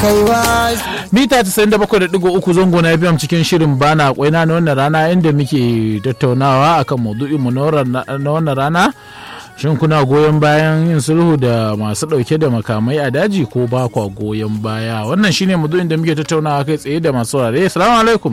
kaiwa mita 97.3 zango na fm cikin shirin bana kwaina na wannan rana inda muke tattaunawa akan maudu'in mu na wannan rana shin kuna goyon bayan yin sulhu da masu dauke da makamai a daji ko ba kwa goyon baya wannan shine maudu'in da muke tattaunawa kai tsaye da masu saurare assalamu alaikum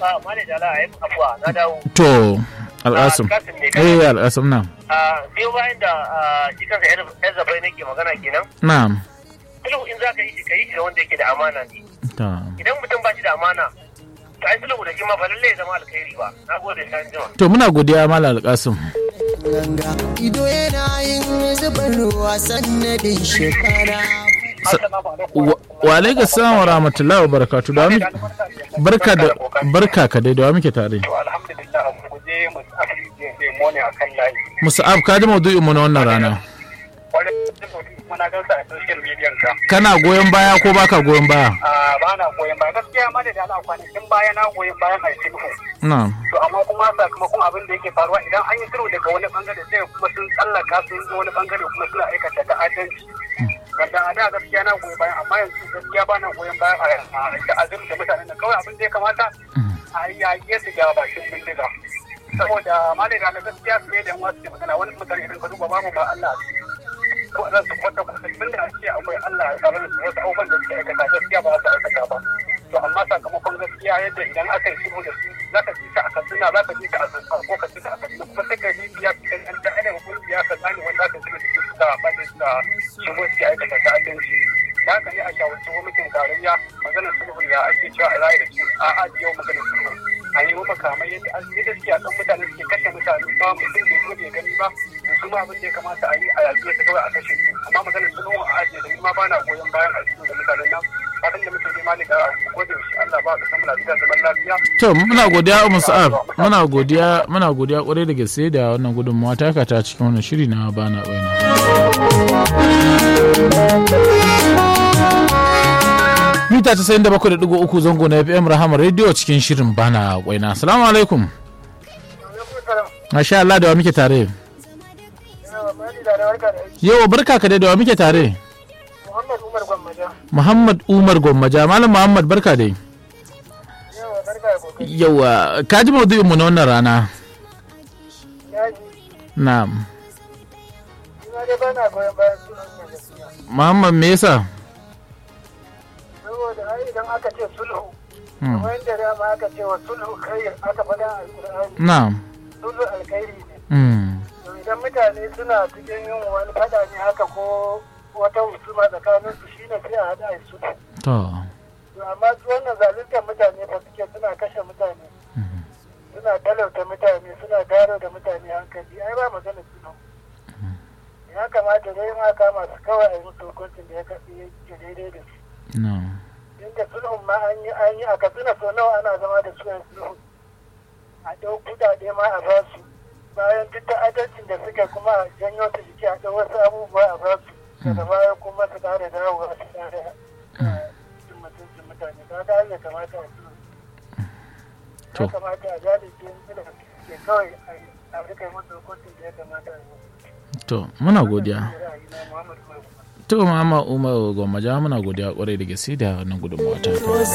to al'asum eh al'asum na biyo bayan da shi kansa yan zabai nake magana kenan na'am sulhu in za ka yi shi ka yi shi da wanda yake da amana ne ta idan mutum ba shi da amana to ai sulhu da shi ma ba lallai ya zama alkhairi ba na gode sai jima to muna godiya mala alƙasim ganga ido yana yin zubar ruwa sannadin shekara wa alaikum salam wa rahmatullahi wa barakatuh da muke barka da barka ka dai da wa muke tare to alhamdulillah mu guje mu afi je mu ne akan layi musa'ab ka ji maudu'in mu na wannan rana wani muna gan sa a social media ka kana goyon baya ko baka goyon baya a ba na goyon baya gaskiya ma da ala kwanakin baya na goyon bayan a sulhu na'am to amma kuma sakamakon abin da yake faruwa idan an yi sulhu daga wani bangare sai kuma sun tsallaka sun zo wani bangare kuma suna aikata ta'addanci wanda a da gaskiya na goyon bayan amma yanzu gaskiya ba na goyon bayan a ta'azzum da mutanen nan kawai abin da ya kamata a yi yaƙe su ga bakin bindiga saboda malai da gaskiya su ne da wasu ke magana wani mutane idan ka duba babu ba Allah ko za su kwata kwata tun da ake akwai Allah ya tsare su wasu abubuwan da suke aikata gaskiya ba za su aikata ba to amma sakamakon gaskiya yadda idan aka yi shigo da su za ka ji ka a katsina za ka ji ka a zanzan ko ka ji ka a katsina kuma sai ka yi biya su kan da ana kungiya ka tsani wanda aka shigo da su suka bada su shigo su aikata ta'addanci da haka ne a shawarci gwamnatin tarayya maganar sulhu ya ake cewa a rayu da su a ajiye maganar sulhu a yi makamai yadda an yi gaskiya kan mutane suke kashe mutane ba mutum bai zo bai gani ba su ma abin da ya kamata a yi a yaƙi su kawai a kashe su amma maganar sulhu a ajiye da ni ma ba na goyon bayan a cikin da mutanen nan fatan da muke nema ne ga gode shi Allah ba ka samu lafiya zaman lafiya to muna godiya musa'ab muna godiya muna godiya kwarai da gaske da wannan gudunmawa taka ta cikin wannan shiri na bana baina mita ta sayin da bakwai da digo uku zango na fm rahama radio cikin shirin bana kwaina assalamu alaikum masha Allah da wa muke tare yau barka ka dai da wa muke tare Muhammad Umar Gwammaja muhammad umar gwammaja malam muhammad barka dai yawa barka da kokari yawa ka ji maudu'in mu na wannan rana yaji na'am ina dai bana goyon bayan sunan nan gaskiya muhammad me yasa saboda ai idan aka ce sulhu Hmm. wanda da ma aka ce wa sulhu kai aka faɗa a alƙur'ani na'am sulhu alkhairi ne Hmm. to idan mutane suna cikin yin wani faɗa ne haka ko wata husuma tsakanin su shine sai a haɗa a yi sulhu to to amma su wannan zaluntar mutane ba suke suna kashe mutane suna talauta mutane suna garo da mutane hankali ai ba magana sulhu ya kamata dai ma kama su kawai a yi musu hukuncin da ya kaɗi ya daidai da su na'am inda sulhun ma an yi an yi a katsina sau nawa ana zama da su yan sulhu a ɗau kuɗaɗe ma a ba su bayan duk da adalcin da suka kuma a janyo su jiki a ɗau wasu abubuwa a ba su daga baya kuma su ƙara dawowa su ƙara cin mutuncin mutane ka ga ya kamata a sulhu To. ya kamata a jalice da ke kawai a rika yi musu hukuncin da ya kamata a yi to muna godiya ra'ayi na Muhammadu Buhari. to mama umar gwammaja muna godiya kwarai da gaske da wannan gudunmawa ta